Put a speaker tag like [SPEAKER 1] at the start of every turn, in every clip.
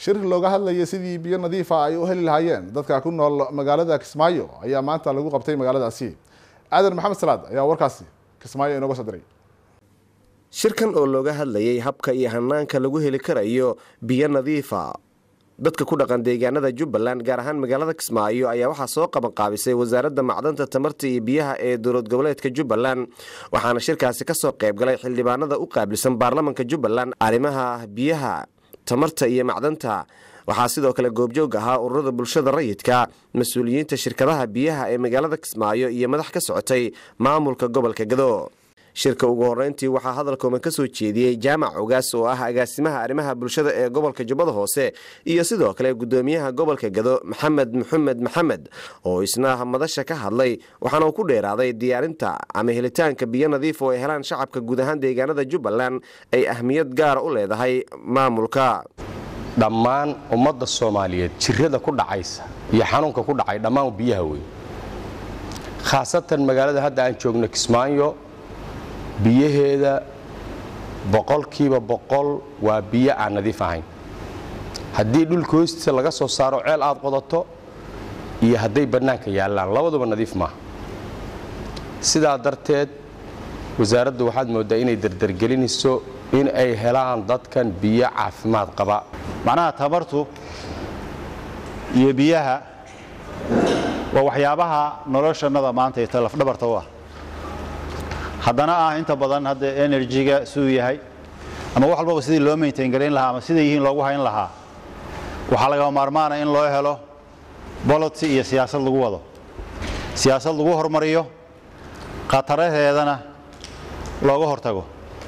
[SPEAKER 1] shir looga hadlayay sidii biyo nadiifa ay u heli lahaayeen dadka ku nool magaalada kismaayo ayaa maanta lagu qabtay magaaladaasi aadan maxamed salaad ayaa warkaasi kismaayo inooga soo diray
[SPEAKER 2] shirkan oo looga hadlayay habka iyo hanaanka lagu heli karayo biyo nadiifa dadka ku dhaqan deegaanada jubbaland gaar ahaan magaalada kismaayo ayaa waxaa soo qabanqaabisay wasaaradda macdanta tamarta iyo biyaha ee dowlad goboleedka jubbaland waxaana shirkaasi kasoo qaybgalay xildhibaanada u qaabilsan baarlamanka jubbaland arrimaha biyaha tamarta iyo macdanta waxaa sidoo kale goobjoog ahaa ururada bulshada rayidka mas-uuliyiinta shirkadaha biyaha ee magaalada kismaayo iyo madax ka socotay maamulka gobolka gado shirka ugu horeyntii waxaa hadalkooman ka soo jeediyey jaamac ogaas oo ah agaasimaha arrimaha bulshada ee gobolka jubbada hoose iyo sidoo kale gudoomiyaha gobolka gado maxamed maxamed maxamed oo isna madasha ka hadlay waxaana uu ku dheeraaday diyaarinta ama helitaanka biyo nadiif oo ay helaan shacabka guud ahaan deegaanada jubbaland ay ahmiyad gaara u leedahay maamulka
[SPEAKER 3] dhammaan ummadda soomaaliyeed jirada ku dhacaysa iyo xanuunka ku dhacay dhammaan biyaha wey khaasatan magaalada hadda aan joogno kismaayo biyaheeda boqolkiiba boqol waa biyo aan nadiif ahayn haddii dhulka hoostiisa laga soo saaro ceel aad qodato iyo hadday bannaanka yaallaan labaduba nadiif maaha sidaa darteed wasaaraddu waxaad mooddaa inay dardargelinayso in ay helaan dadkan biyo caafimaad qaba
[SPEAKER 4] macnaha tamartu iyo biyaha waa waxyaabaha noloshannada maanta ee talafdhabarta u ah haddana ah inta badan hadda enerjiga siduu yahay ama wax walbaba sidii loo maintain garayn lahaa ama siday yihiin loogu hayn lahaa waxaa lagama maarmaana in loo helo bolotsi iyo siyaasad lagu wado siyaasad lagu hormariyo khataraheedana looga hortago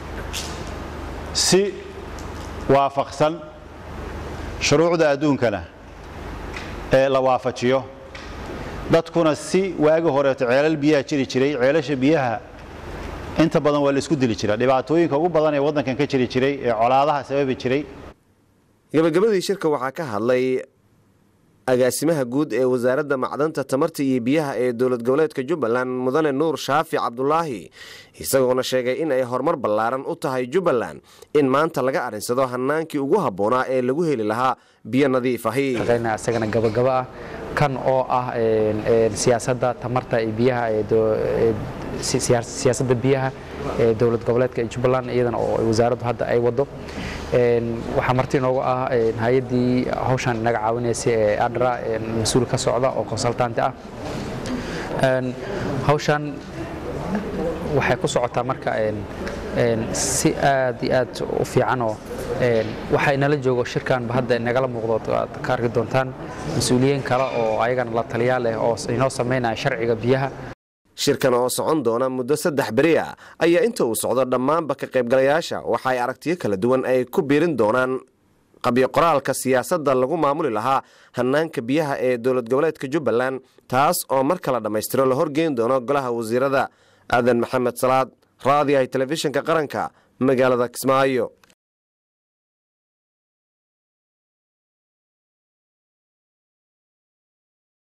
[SPEAKER 4] si waafaqsan shuruucda adduunkana ee la waafajiyo dadkuna si waagi horeeto ceelal biyaha jiri jiray ceelasha biyaha inta badan waa la isku dili jira dhibaatooyinka ugu badan ee waddankan ka jiri jiray ee colaadaha sababi jiray
[SPEAKER 2] gabagabadii shirka waxaa ka hadlay agaasimaha guud ee wasaaradda macdanta tamarta iyo biyaha ee dowlad goboleedka jubbaland mudane nuur shaafi cabdulaahi isagoona sheegay in ay horumar ballaaran u tahay jubbaland in maanta laga arinsado hanaankii ugu habboonaa ee lagu heli lahaa biyo nadiif ahi
[SPEAKER 5] isagana gabagabo ah kan oo ah siyaasadda tamarta iyo biyaha siyaasadda biyaha ee dowlad goboleedka ee jubbaland iyadana oo wasaaraddu hadda ay wado waxaa marti inoogu ah hay-addii hawshan inaga caawinaysa ee adra mas-uul ka socda oo consultanti ah hawshan waxay ku socotaa marka si aad iyo aad u fiicanoo waxaa inala joogo shirkanba hadda inagala muuqdo aad ka arki doontaan mas-uuliyiin kale oo ayagana la taliyaa leh oo inoo samaynaya sharciga biyaha
[SPEAKER 2] shirkan oo socon doona muddo saddex beri ah ayaa inta uu socdo dhammaanba ka qaybgalayaasha waxa ay aragtiyo kala duwan ay ku biirin doonaan qabyo qoraalka siyaasadda lagu maamuli lahaa hanaanka biyaha ee dowlad goboleedka jubbaland taas oo mar kala dhammaystiro la horgeyn doono golaha wasiirada aadan maxamed salaad raadiyahay telefishinka qaranka magaalada kismaayo